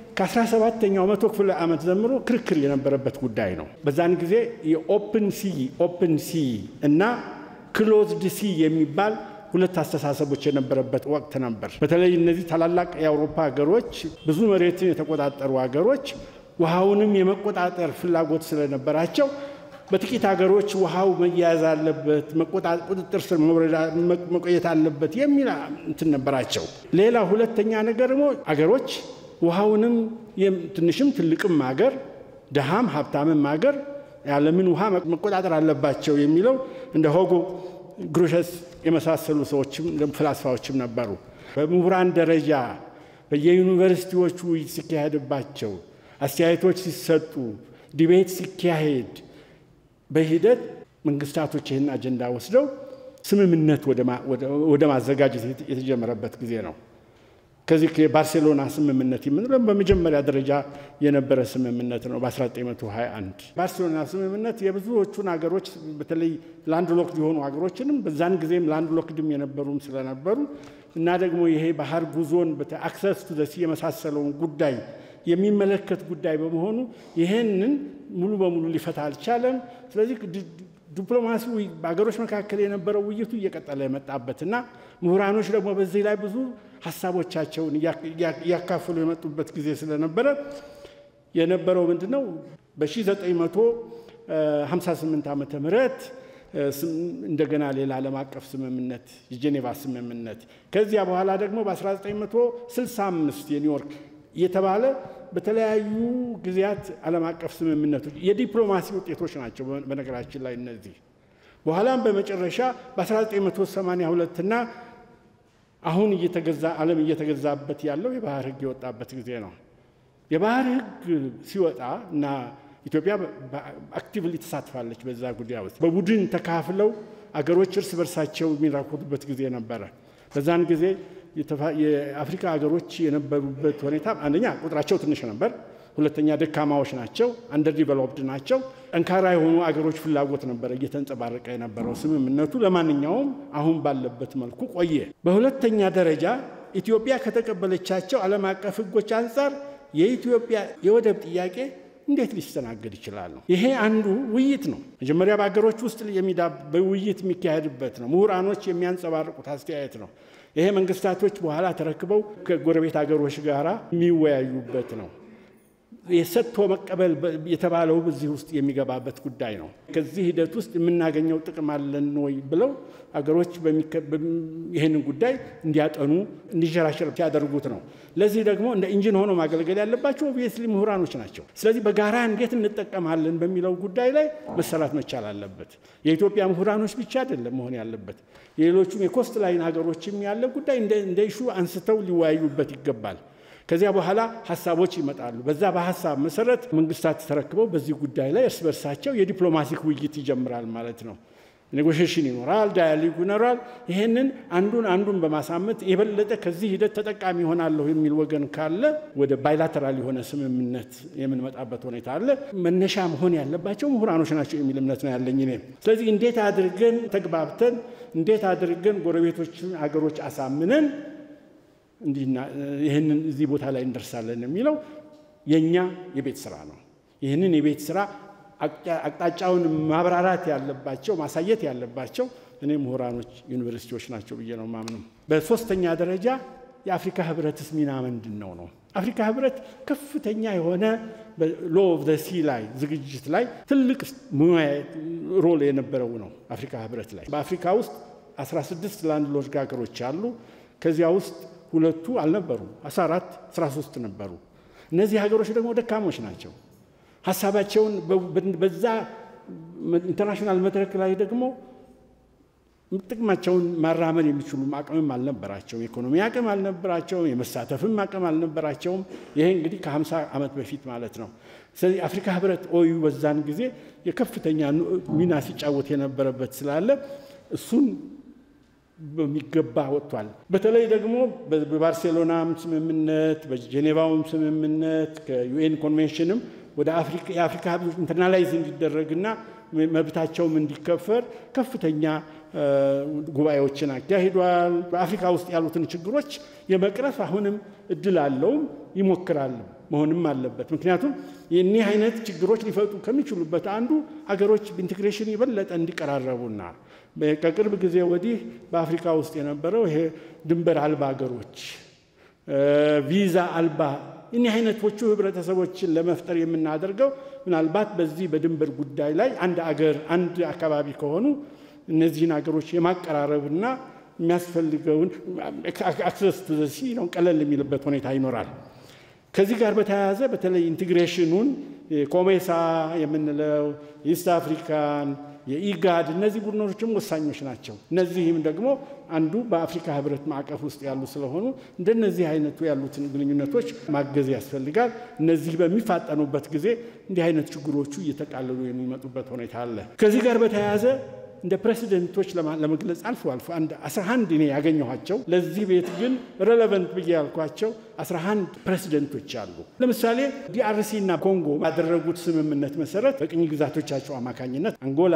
ከ17ኛው መቶ ክፍለ ዓመት ጀምሮ ክርክር የነበረበት ጉዳይ ነው። በዛን ጊዜ የኦፕን ሲ ኦፕን ሲ እና ክሎዝድ ሲ የሚባል ሁለት አስተሳሰቦች የነበረበት ወቅት ነበር። በተለይ እነዚህ ታላላቅ የአውሮፓ ሀገሮች ብዙ መሬትን የተቆጣጠሩ ሀገሮች ውሃውንም የመቆጣጠር ፍላጎት ስለነበራቸው በጥቂት ሀገሮች ውሃው መያያዝ አለበት፣ ቁጥጥር ስር መቆየት አለበት የሚል እንትን ነበራቸው። ሌላ ሁለተኛ ነገር ደግሞ አገሮች ውሃውንም ትንሽም ትልቅም ሀገር ድሃም ሀብታምም ሀገር ያለምን ውሃ መቆጣጠር አለባቸው የሚለው እንደ ሆጎ ግሩሸስ የመሳሰሉ ሰዎችም ፍላስፋዎችም ነበሩ። በምሁራን ደረጃ በየዩኒቨርሲቲዎቹ ውይይት ሲካሄድባቸው፣ አስተያየቶች ሲሰጡ፣ ዲቤት ሲካሄድ በሂደት መንግስታቶች ይህን አጀንዳ ወስደው ስምምነት ወደ ማዘጋጀት የተጀመረበት ጊዜ ነው። ከዚህ የባርሴሎና ስምምነት የምንለው በመጀመሪያ ደረጃ የነበረ ስምምነት ነው። በ1921 ባርሴሎና ስምምነት የብዙዎቹን ሀገሮች በተለይ ላንድ ሎክድ የሆኑ ሀገሮችንም በዛን ጊዜም ላንድ ሎክድም የነበሩም ስለነበሩ እና ደግሞ ይሄ ባህር ጉዞን አክሰስ ቱ ዘ ሲ የመሳሰለውን ጉዳይ የሚመለከት ጉዳይ በመሆኑ ይህንን ሙሉ በሙሉ ሊፈታ አልቻለም። ስለዚህ ዲፕሎማሲው በሀገሮች መካከል የነበረው ውይይቱ እየቀጠለ የመጣበትና ምሁራኖች ደግሞ በዚህ ላይ ብዙ ሀሳቦቻቸውን እያካፈሉ የመጡበት ጊዜ ስለነበረ የነበረው ምንድን ነው በ1958 ዓመተ ምህረት እንደገና ሌላ ዓለም አቀፍ ስምምነት የጄኔቫ ስምምነት ከዚያ በኋላ ደግሞ በ1965 የኒውዮርክ የተባለ በተለያዩ ጊዜያት ዓለም አቀፍ ስምምነቶች የዲፕሎማሲ ውጤቶች ናቸው። በነገራችን ላይ እነዚህ በኋላም በመጨረሻ በ1982 እና አሁን እየተገዛ ዓለም እየተገዛበት ያለው የባህር ሕግ የወጣበት ጊዜ ነው። የባህር ሕግ ሲወጣ እና ኢትዮጵያ አክቲቭሊ ተሳትፋለች በዛ ጉዳይ ውስጥ በቡድን ተካፍለው አገሮች እርስ በርሳቸው የሚራኮቱበት ጊዜ ነበረ። በዛን ጊዜ የአፍሪካ ሀገሮች የነበሩበት ሁኔታ አንደኛ ቁጥራቸው ትንሽ ነበር፣ ሁለተኛ ደካማዎች ናቸው፣ አንደር ዲቨሎፕድ ናቸው። ጠንካራ የሆኑ አገሮች ፍላጎት ነበረ እየተንጸባረቀ የነበረው። ስምምነቱ ለማንኛውም አሁን ባለበት መልኩ ቆየ። በሁለተኛ ደረጃ ኢትዮጵያ ከተቀበለቻቸው ዓለም አቀፍ ሕጎች አንጻር የኢትዮጵያ የወደብ ጥያቄ እንዴት ሊስተናገድ ይችላል ነው። ይሄ አንዱ ውይይት ነው። መጀመሪያ በሀገሮች ውስጥ በውይይት የሚካሄድበት ነው። ምሁራኖች የሚያንጸባርቁት አስተያየት ነው። ይሄ መንግስታቶች በኋላ ተረክበው ከጎረቤት ሀገሮች ጋር የሚወያዩበት ነው። የሰጥቶ መቀበል የተባለው በዚህ ውስጥ የሚገባበት ጉዳይ ነው። ከዚህ ሂደት ውስጥ የምናገኘው ጥቅም አለን ወይ ብለው አገሮች ይህንን ጉዳይ እንዲያጠኑ እንዲሸራሸር ሲያደርጉት ነው። ለዚህ ደግሞ እንደ ኢንጂን ሆኖ ማገልገል ያለባቸው ኦብቪየስሊ ምሁራኖች ናቸው። ስለዚህ በጋራ እንዴት እንጠቀማለን በሚለው ጉዳይ ላይ መሰራት መቻል አለበት። የኢትዮጵያ ምሁራኖች ብቻ አይደለም መሆን ያለበት፣ የሌሎቹም የኮስት ላይን ሀገሮችም ያለ ጉዳይ እንደ ኢሹ አንስተው ሊወያዩበት ይገባል። ከዚያ በኋላ ሀሳቦች ይመጣሉ። በዛ በሀሳብ መሰረት መንግስታት ተረክበው በዚህ ጉዳይ ላይ እርስ በርሳቸው የዲፕሎማቲክ ውይይት ይጀምራል ማለት ነው። ኔጎሽሽን ይኖራል፣ ዳያሊግ ይኖራል። ይሄንን አንዱን አንዱን በማሳመት የበለጠ ከዚህ ሂደት ተጠቃሚ ይሆናለሁ የሚል ወገን ካለ ወደ ባይላተራል የሆነ ስምምነት የምንመጣበት ሁኔታ አለ። መነሻ መሆን ያለባቸው ምሁራኖች ናቸው የሚል እምነት ነው ያለኝ እኔ። ስለዚህ እንዴት አድርገን ተግባብተን እንዴት አድርገን ጎረቤቶችን አገሮች አሳምነን እንዲህና ይህንን እዚህ ቦታ ላይ እንደርሳለን የሚለው የእኛ የቤት ስራ ነው። ይህንን የቤት ስራ አቅጣጫውን ማብራራት ያለባቸው ማሳየት ያለባቸው እኔ ምሁራኖች ዩኒቨርሲቲዎች ናቸው ብዬ ነው ማምነው። በሶስተኛ ደረጃ የአፍሪካ ህብረትስ ሚና ምንድን ነው ነው? አፍሪካ ህብረት ከፍተኛ የሆነ ሎ ኦፍ ዘ ሲ ላይ ዝግጅት ላይ ትልቅ ሙያ ሮል የነበረው ነው። አፍሪካ ህብረት ላይ በአፍሪካ ውስጥ 16 ላንድ ሎርድ ሀገሮች አሉ። ከዚያ ውስጥ ሁለቱ አልነበሩም፣ 14 13 ነበሩ። እነዚህ ሀገሮች ደግሞ ደካሞች ናቸው። ሀሳባቸውን በዛ ኢንተርናሽናል መድረክ ላይ ደግሞ ጥቅማቸውን ማራመድ የሚችሉም አቅምም አልነበራቸውም። የኢኮኖሚ አቅም አልነበራቸውም። የመሳተፍም አቅም አልነበራቸውም። ይሄ እንግዲህ ከ50 ዓመት በፊት ማለት ነው። ስለዚህ አፍሪካ ህብረት ኦዩ በዛን ጊዜ የከፍተኛ ሚና ሲጫወት የነበረበት ስላለ እሱን በሚገባ ወጥቷል። በተለይ ደግሞ በባርሴሎናም ስምምነት በጄኔቫውም ስምምነት ከዩኤን ኮንቬንሽንም ወደ የአፍሪካ ህዝቦች ኢንተርናላይዝ እንዲደረግና መብታቸውም እንዲከፈር ከፍተኛ ጉባኤዎችን አካሂዷል። በአፍሪካ ውስጥ ያሉትን ችግሮች የመቅረፍ አሁንም እድል አለውም ይሞክራል መሆንም አለበት። ምክንያቱም የኒህ አይነት ችግሮች ሊፈጡ ከሚችሉበት አንዱ አገሮች በኢንቴግሬሽን የበለጠ እንዲቀራረቡና ከቅርብ ጊዜ ወዲህ በአፍሪካ ውስጥ የነበረው ይሄ ድንበር አልባ አገሮች ቪዛ አልባ እኒህ አይነቶቹ ህብረተሰቦችን ለመፍጠር የምናደርገው ምናልባት በዚህ በድንበር ጉዳይ ላይ አንድ አገር አንድ አካባቢ ከሆኑ እነዚህን አገሮች የማቀራረብና የሚያስፈልገውን አክሰስ ቱ ዘ ሲ ነው ቀለል የሚልበት ሁኔታ ይኖራል። ከዚህ ጋር በተያያዘ በተለይ ኢንቴግሬሽኑን ኮሜሳ የምንለው ኢስት አፍሪካን የኢጋድ እነዚህ ቡድኖችም ወሳኞች ናቸው። እነዚህም ደግሞ አንዱ በአፍሪካ ህብረት ማዕቀፍ ውስጥ ያሉ ስለሆኑ እንደነዚህ አይነቱ ያሉትን ግንኙነቶች ማገዝ ያስፈልጋል። እነዚህ በሚፋጠኑበት ጊዜ እንዲህ አይነት ችግሮቹ እየተቃለሉ የሚመጡበት ሁኔታ አለ። ከዚህ ጋር በተያያዘ እንደ ፕሬሲደንቶች ለመግለጽ አልፎ አልፎ አንድ 11 እኔ ያገኘኋቸው ለዚህ ቤት ግን ሬሌቨንት ብዬ ያልኳቸው 11 ፕሬሲደንቶች አሉ። ለምሳሌ ዲአርሲ እና ኮንጎ ባደረጉት ስምምነት መሰረት በቅኝ ግዛቶቻቸው አማካኝነት አንጎላ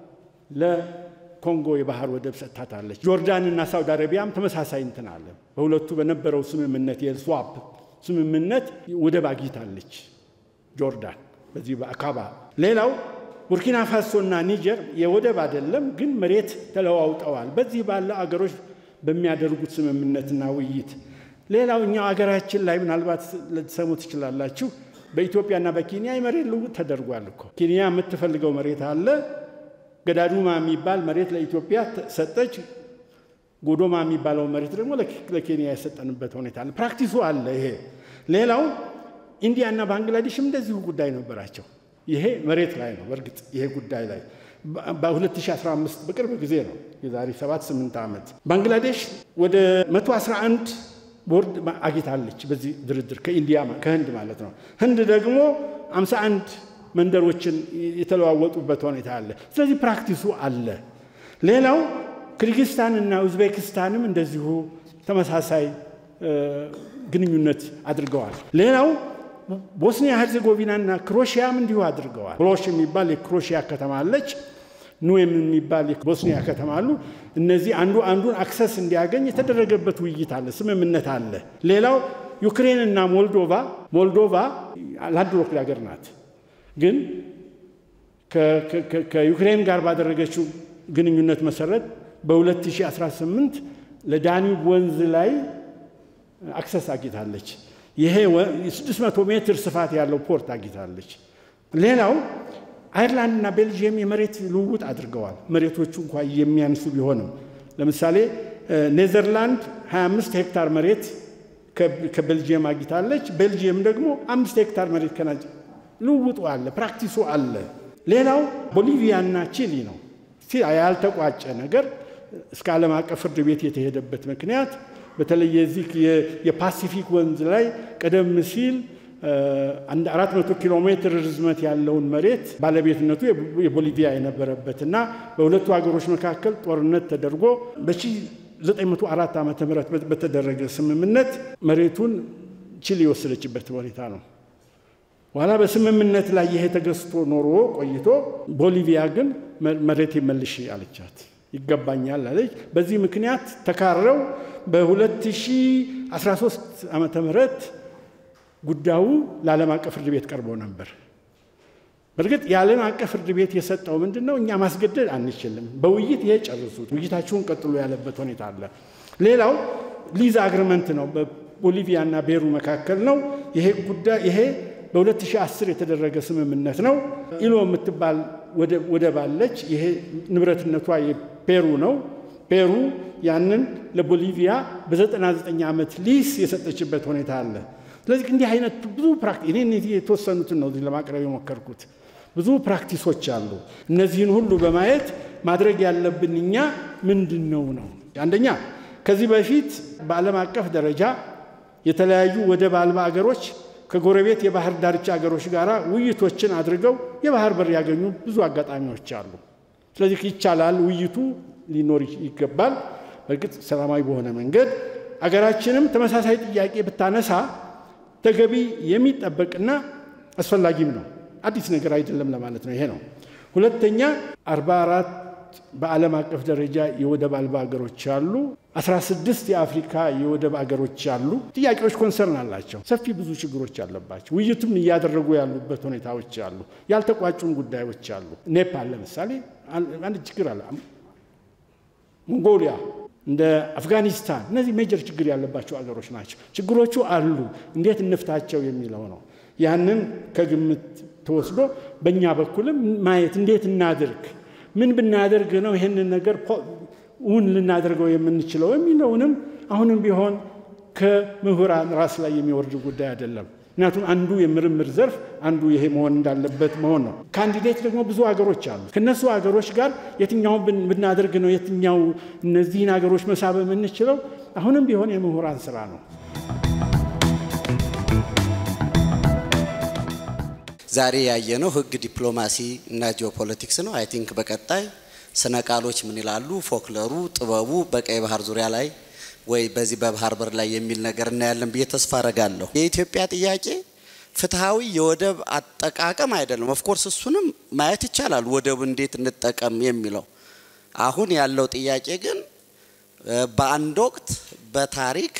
ለኮንጎ የባህር ወደብ ሰጥታታለች። ጆርዳን እና ሳውዲ አረቢያም ተመሳሳይ እንትን አለ። በሁለቱ በነበረው ስምምነት የስዋፕ ስምምነት ወደብ አግኝታለች ጆርዳን በዚህ በአካባ ሌላው ቡርኪና ፋሶ እና ኒጀር የወደብ አይደለም ግን መሬት ተለዋውጠዋል። በዚህ ባለ አገሮች በሚያደርጉት ስምምነትና ውይይት። ሌላው እኛው አገራችን ላይ ምናልባት ልትሰሙ ትችላላችሁ። በኢትዮጵያና በኬንያ የመሬት ልውውጥ ተደርጓል እኮ። ኬንያ የምትፈልገው መሬት አለ። ገዳዱማ የሚባል መሬት ለኢትዮጵያ ሰጠች። ጎዶማ የሚባለው መሬት ደግሞ ለኬንያ የሰጠንበት ሁኔታ አለ። ፕራክቲሱ አለ ይሄ። ሌላው ኢንዲያና ባንግላዴሽም እንደዚሁ ጉዳይ ነበራቸው። ይሄ መሬት ላይ ነው። በእርግጥ ይሄ ጉዳይ ላይ በ2015 በቅርብ ጊዜ ነው፣ የዛሬ 7-8 ዓመት ባንግላዴሽ ወደ 111 ቦርድ አግኝታለች በዚህ ድርድር ከኢንዲያ ከህንድ ማለት ነው። ህንድ ደግሞ 51 መንደሮችን የተለዋወጡበት ሁኔታ አለ። ስለዚህ ፕራክቲሱ አለ። ሌላው ክርጊስታን እና ኡዝቤክስታንም እንደዚሁ ተመሳሳይ ግንኙነት አድርገዋል። ሌላው ቦስኒያ ሄርዜጎቪና እና ክሮሽያም እንዲሁ አድርገዋል። ብሎሽ የሚባል የክሮሽያ ከተማ አለች። ኑዌም የሚባል የቦስኒያ ከተማ አሉ። እነዚህ አንዱ አንዱን አክሰስ እንዲያገኝ የተደረገበት ውይይት አለ፣ ስምምነት አለ። ሌላው ዩክሬን እና ሞልዶቫ ሞልዶቫ ላንድ ሎክድ ሀገር ናት። ግን ከዩክሬን ጋር ባደረገችው ግንኙነት መሰረት በ2018 ለዳኒብ ወንዝ ላይ አክሰስ አግኝታለች። ይሄ 600 ሜትር ስፋት ያለው ፖርት አግኝታለች። ሌላው አይርላንድና ቤልጅየም የመሬት ልውውጥ አድርገዋል። መሬቶቹ እንኳ የሚያንሱ ቢሆንም ለምሳሌ ኔዘርላንድ 25 ሄክታር መሬት ከቤልጅየም አግኝታለች። ቤልጅየም ደግሞ አምስት ሄክታር መሬት ከና ልውውጡ አለ፣ ፕራክቲሱ አለ። ሌላው ቦሊቪያና ቺሊ ነው። ያልተቋጨ ነገር እስከ ዓለም አቀፍ ፍርድ ቤት የተሄደበት ምክንያት በተለይ የዚህ የፓሲፊክ ወንዝ ላይ ቀደም ሲል አንድ አራት መቶ ኪሎ ሜትር ርዝመት ያለውን መሬት ባለቤትነቱ የቦሊቪያ የነበረበት እና በሁለቱ ሀገሮች መካከል ጦርነት ተደርጎ በ1904 ዓ ም በተደረገ ስምምነት መሬቱን ቺሊ የወሰደችበት ሁኔታ ነው። በኋላ በስምምነት ላይ ይሄ ተገዝቶ ኖሮ ቆይቶ ቦሊቪያ ግን መሬት መልሽ አለቻት፣ ይገባኛል አለች። በዚህ ምክንያት ተካረው በ2013 ዓመተ ምህረት ጉዳዩ ለዓለም አቀፍ ፍርድ ቤት ቀርቦ ነበር። በእርግጥ የዓለም አቀፍ ፍርድ ቤት የሰጠው ምንድን ነው? እኛ ማስገደድ አንችልም፣ በውይይት ይሄ ጨርሱት፣ ውይይታችሁን ቀጥሎ ያለበት ሁኔታ አለ። ሌላው ሊዝ አግሪመንት ነው፣ በቦሊቪያ እና ቤሩ መካከል ነው። ይሄ ጉዳይ ይሄ በ2010 የተደረገ ስምምነት ነው። ኢሎ የምትባል ወደብ አለች። ይሄ ንብረትነቷ የፔሩ ነው። ፔሩ ያንን ለቦሊቪያ በ99 ዓመት ሊስ የሰጠችበት ሁኔታ አለ። ስለዚህ እንዲህ አይነት ብዙ ፕራክቲስ እኔ እነዚህ የተወሰኑትን ነው ለማቅረብ የሞከርኩት። ብዙ ፕራክቲሶች አሉ። እነዚህን ሁሉ በማየት ማድረግ ያለብን እኛ ምንድን ነው ነው አንደኛ ከዚህ በፊት በዓለም አቀፍ ደረጃ የተለያዩ ወደብ አልባ አገሮች ከጎረቤት የባህር ዳርቻ አገሮች ጋር ውይይቶችን አድርገው የባህር በር ያገኙ ብዙ አጋጣሚዎች አሉ። ስለዚህ ይቻላል፣ ውይይቱ ሊኖር ይገባል። በእርግጥ ሰላማዊ በሆነ መንገድ አገራችንም ተመሳሳይ ጥያቄ ብታነሳ ተገቢ የሚጠበቅና አስፈላጊም ነው። አዲስ ነገር አይደለም ለማለት ነው። ይሄ ነው። ሁለተኛ 44 በዓለም አቀፍ ደረጃ የወደብ አልባ ሀገሮች አሉ። 16 የአፍሪካ የወደብ አገሮች አሉ። ጥያቄዎች ኮንሰርን አላቸው። ሰፊ ብዙ ችግሮች አለባቸው። ውይይቱም እያደረጉ ያሉበት ሁኔታዎች አሉ። ያልተቋጩም ጉዳዮች አሉ። ኔፓል ለምሳሌ አንድ ችግር አለ። ሞንጎሊያ እንደ አፍጋኒስታን እነዚህ ሜጀር ችግር ያለባቸው አገሮች ናቸው። ችግሮቹ አሉ። እንዴት እንፍታቸው የሚለው ነው። ያንን ከግምት ተወስዶ በእኛ በኩልም ማየት እንዴት እናድርግ፣ ምን ብናደርግ ነው ይህንን ነገር እውን ልናደርገው የምንችለው የሚለውንም አሁንም ቢሆን ከምሁራን ራስ ላይ የሚወርድ ጉዳይ አይደለም። ምክንያቱም አንዱ የምርምር ዘርፍ አንዱ ይሄ መሆን እንዳለበት መሆን ነው። ካንዲዴት ደግሞ ብዙ ሀገሮች አሉ። ከነሱ ሀገሮች ጋር የትኛውን ብናደርግ ነው የትኛው እነዚህን ሀገሮች መሳብ የምንችለው አሁንም ቢሆን የምሁራን ስራ ነው። ዛሬ ያየነው ህግ፣ ዲፕሎማሲ እና ጂኦፖለቲክስ ነው። አይ ቲንክ በቀጣይ ስነ ቃሎች ምን ይላሉ፣ ፎክለሩ፣ ጥበቡ በቀይ ባህር ዙሪያ ላይ ወይ በዚህ በባህር በር ላይ የሚል ነገር እናያለን ብዬ ተስፋ አረጋለሁ። የኢትዮጵያ ጥያቄ ፍትሐዊ የወደብ አጠቃቀም አይደለም። ኦፍኮርስ እሱንም ማየት ይቻላል፣ ወደቡ እንዴት እንጠቀም የሚለው። አሁን ያለው ጥያቄ ግን በአንድ ወቅት በታሪክ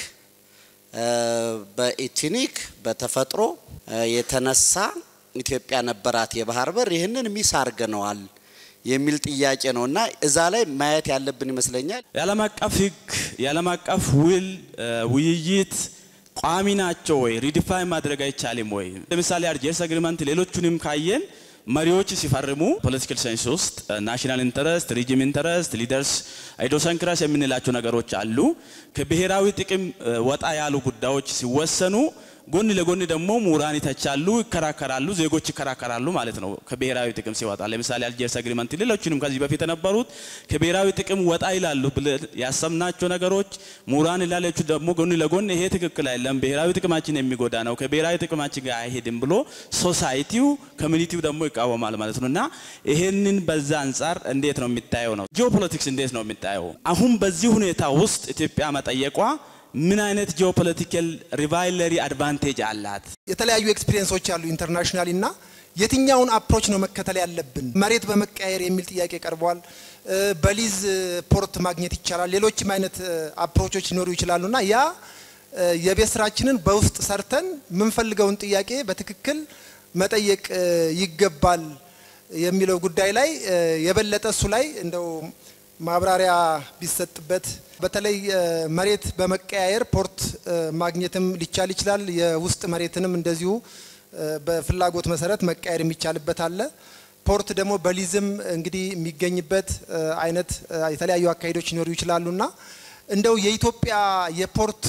በኢትኒክ በተፈጥሮ የተነሳ ኢትዮጵያ ነበራት የባህር በር፣ ይህንን ሚስ አርገነዋል የሚል ጥያቄ ነው እና እዛ ላይ ማየት ያለብን ይመስለኛል። የዓለም አቀፍ ህግ፣ የዓለም አቀፍ ውል፣ ውይይት ቋሚ ናቸው ወይ? ሪዲፋይን ማድረግ አይቻልም ወይ? ለምሳሌ አልጀርስ አግሪመንት ሌሎቹንም ካየን መሪዎች ሲፈርሙ ፖለቲካል ሳይንስ ውስጥ ናሽናል ኢንተረስት፣ ሪጅም ኢንተረስት፣ ሊደርስ አይዶሰንክራስ የምንላቸው ነገሮች አሉ። ከብሔራዊ ጥቅም ወጣ ያሉ ጉዳዮች ሲወሰኑ ጎን ለጎን ደግሞ ምሁራን ይተቻሉ፣ ይከራከራሉ፣ ዜጎች ይከራከራሉ ማለት ነው። ከብሔራዊ ጥቅም ሲወጣ ለምሳሌ አልጀርስ አግሪመንት፣ ሌሎችንም ከዚህ በፊት የነበሩት ከብሔራዊ ጥቅም ወጣ ይላሉ ብለን ያሰብናቸው ነገሮች ምሁራን ይላለቹ ደግሞ ጎን ለጎን ይሄ ትክክል አይደለም፣ ብሔራዊ ጥቅማችን የሚጎዳ ነው፣ ከብሔራዊ ጥቅማችን ጋር አይሄድም ብሎ ሶሳይቲው ኮሚኒቲው ደግሞ ይቃወማል ማለት ነው። እና ይሄንን በዛ አንጻር እንዴት ነው የሚታየው ነው ጂኦፖለቲክስ እንዴት ነው የሚታየው? አሁን በዚህ ሁኔታ ውስጥ ኢትዮጵያ መጠየቋ ምን አይነት ጂኦፖለቲካል ሪቫይለሪ አድቫንቴጅ አላት? የተለያዩ ኤክስፒሪየንሶች አሉ ኢንተርናሽናል እና የትኛውን አፕሮች ነው መከተል ያለብን? መሬት በመቀያየር የሚል ጥያቄ ቀርቧል። በሊዝ ፖርት ማግኘት ይቻላል። ሌሎችም አይነት አፕሮቾች ሊኖሩ ይችላሉ እና ያ የቤት ስራችንን በውስጥ ሰርተን የምንፈልገውን ጥያቄ በትክክል መጠየቅ ይገባል የሚለው ጉዳይ ላይ የበለጠ እሱ ላይ እንደው ማብራሪያ ቢሰጥበት በተለይ መሬት በመቀያየር ፖርት ማግኘትም ሊቻል ይችላል። የውስጥ መሬትንም እንደዚሁ በፍላጎት መሰረት መቀየር የሚቻልበት አለ። ፖርት ደግሞ በሊዝም እንግዲህ የሚገኝበት አይነት የተለያዩ አካሄዶች ሊኖሩ ይችላሉና እንደው የኢትዮጵያ የፖርት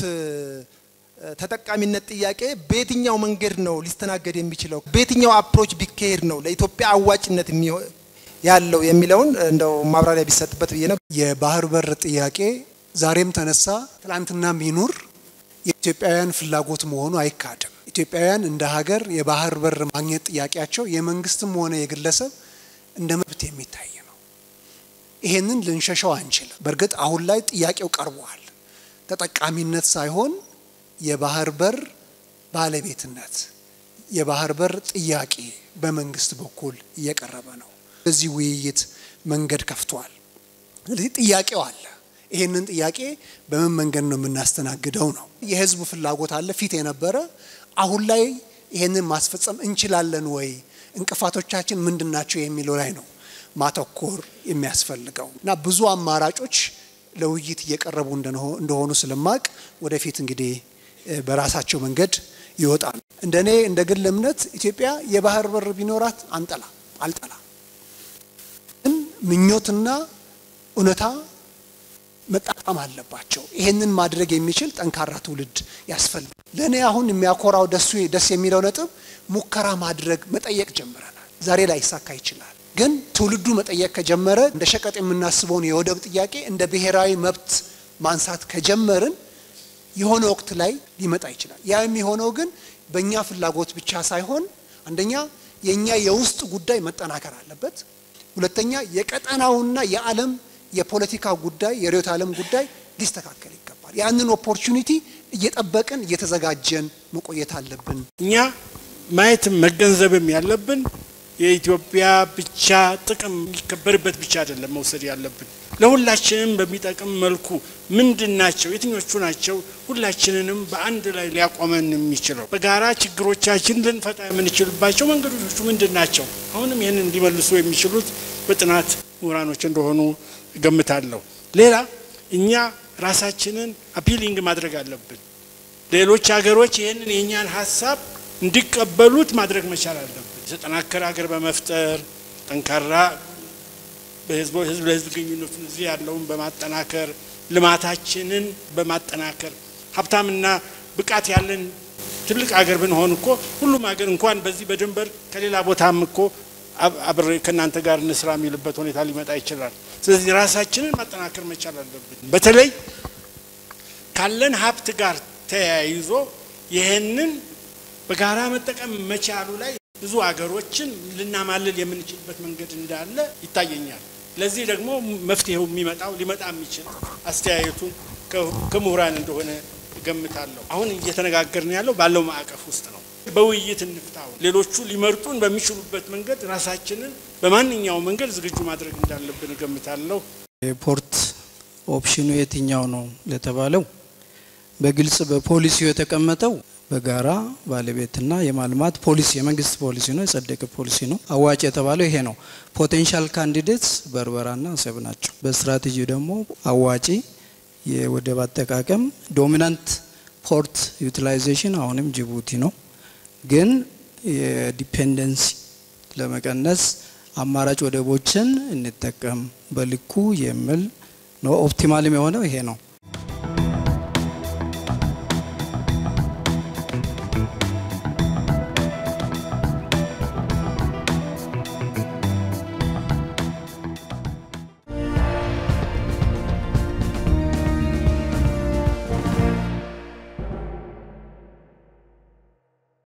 ተጠቃሚነት ጥያቄ በየትኛው መንገድ ነው ሊስተናገድ የሚችለው? በየትኛው አፕሮች ቢካሄድ ነው ለኢትዮጵያ አዋጭነት ያለው የሚለውን እንደው ማብራሪያ ቢሰጥበት ብዬ ነው። የባህር በር ጥያቄ ዛሬም ተነሳ ትላንትናም ይኑር የኢትዮጵያውያን ፍላጎት መሆኑ አይካድም። ኢትዮጵያውያን እንደ ሀገር የባህር በር ማግኘት ጥያቄያቸው የመንግስትም ሆነ የግለሰብ እንደ መብት የሚታይ ነው። ይሄንን ልንሸሸው አንችልም። በእርግጥ አሁን ላይ ጥያቄው ቀርቧል። ተጠቃሚነት ሳይሆን የባህር በር ባለቤትነት፣ የባህር በር ጥያቄ በመንግስት በኩል እየቀረበ ነው። በዚህ ውይይት መንገድ ከፍቷል። ስለዚህ ጥያቄው አለ። ይሄንን ጥያቄ በምን መንገድ ነው የምናስተናግደው ነው። የህዝብ ፍላጎት አለ ፊት የነበረ አሁን ላይ ይሄንን ማስፈጸም እንችላለን ወይ፣ እንቅፋቶቻችን ምንድን ናቸው የሚለው ላይ ነው ማተኮር የሚያስፈልገው እና ብዙ አማራጮች ለውይይት እየቀረቡ እንደሆኑ ስለማቅ ወደፊት እንግዲህ በራሳቸው መንገድ ይወጣል። እንደ እኔ እንደ ግል እምነት ኢትዮጵያ የባህር በር ቢኖራት አንጠላ አልጠላ ግን ምኞትና እውነታ መጣጣም አለባቸው። ይሄንን ማድረግ የሚችል ጠንካራ ትውልድ ያስፈልጋል። ለእኔ አሁን የሚያኮራው ደሱ ደስ የሚለው ነጥብ ሙከራ ማድረግ መጠየቅ ጀምረናል። ዛሬ ላይ ይሳካ ይችላል፣ ግን ትውልዱ መጠየቅ ከጀመረ እንደ ሸቀጥ የምናስበውን የወደብ ጥያቄ እንደ ብሔራዊ መብት ማንሳት ከጀመርን የሆነ ወቅት ላይ ሊመጣ ይችላል። ያ የሚሆነው ግን በእኛ ፍላጎት ብቻ ሳይሆን አንደኛ የእኛ የውስጥ ጉዳይ መጠናከር አለበት። ሁለተኛ የቀጠናውና የዓለም የፖለቲካ ጉዳይ የርዕዮተ ዓለም ጉዳይ ሊስተካከል ይገባል። ያንን ኦፖርቹኒቲ እየጠበቅን እየተዘጋጀን መቆየት አለብን። እኛ ማየትም መገንዘብም ያለብን የኢትዮጵያ ብቻ ጥቅም የሚከበርበት ብቻ አይደለም መውሰድ ያለብን ለሁላችንም በሚጠቅም መልኩ ምንድን ናቸው የትኞቹ ናቸው ሁላችንንም በአንድ ላይ ሊያቆመን የሚችለው በጋራ ችግሮቻችን ልንፈታ የምንችልባቸው መንገዶቹ ምንድን ናቸው? አሁንም ይህንን ሊመልሱ የሚችሉት በጥናት ምሁራኖች እንደሆኑ እገምታለሁ። ሌላ እኛ ራሳችንን አፒሊንግ ማድረግ አለብን። ሌሎች ሀገሮች ይህንን የእኛን ሀሳብ እንዲቀበሉት ማድረግ መቻል አለብን። የተጠናከረ ሀገር በመፍጠር ጠንካራ በህዝብ ህዝብ ለህዝብ ግንኙነቱን እዚህ ያለውን በማጠናከር ልማታችንን በማጠናከር ሀብታምና ብቃት ያለን ትልቅ ሀገር ብንሆን እኮ ሁሉም ሀገር እንኳን በዚህ በድንበር ከሌላ ቦታም እኮ አብሬ ከእናንተ ጋር እንስራ የሚልበት ሁኔታ ሊመጣ ይችላል። ስለዚህ ራሳችንን ማጠናከር መቻል አለብን። በተለይ ካለን ሀብት ጋር ተያይዞ ይህንን በጋራ መጠቀም መቻሉ ላይ ብዙ ሀገሮችን ልናማልል የምንችልበት መንገድ እንዳለ ይታየኛል። ለዚህ ደግሞ መፍትሄው የሚመጣው ሊመጣ የሚችል አስተያየቱ ከምሁራን እንደሆነ እገምታለሁ። አሁን እየተነጋገርን ያለው ባለው ማዕቀፍ ውስጥ ነው። በውይይት እንፍታው። ሌሎቹ ሊመርጡን በሚችሉበት መንገድ ራሳችንን በማንኛውም መንገድ ዝግጁ ማድረግ እንዳለብን እገምታለሁ። የፖርት ኦፕሽኑ የትኛው ነው ለተባለው በግልጽ በፖሊሲው የተቀመጠው በጋራ ባለቤትና የማልማት ፖሊሲ የመንግስት ፖሊሲ ነው፣ የጸደቀ ፖሊሲ ነው። አዋጭ የተባለው ይሄ ነው። ፖቴንሻል ካንዲዴትስ በርበራና አሰብ ናቸው። በስትራቴጂ ደግሞ አዋጪ የወደብ አጠቃቀም ዶሚናንት ፖርት ዩቲላይዜሽን አሁንም ጅቡቲ ነው። ግን የዲፔንደንሲ ለመቀነስ አማራጭ ወደቦችን እንጠቀም በልኩ የሚል ነው። ኦፕቲማልም የሆነው ይሄ ነው።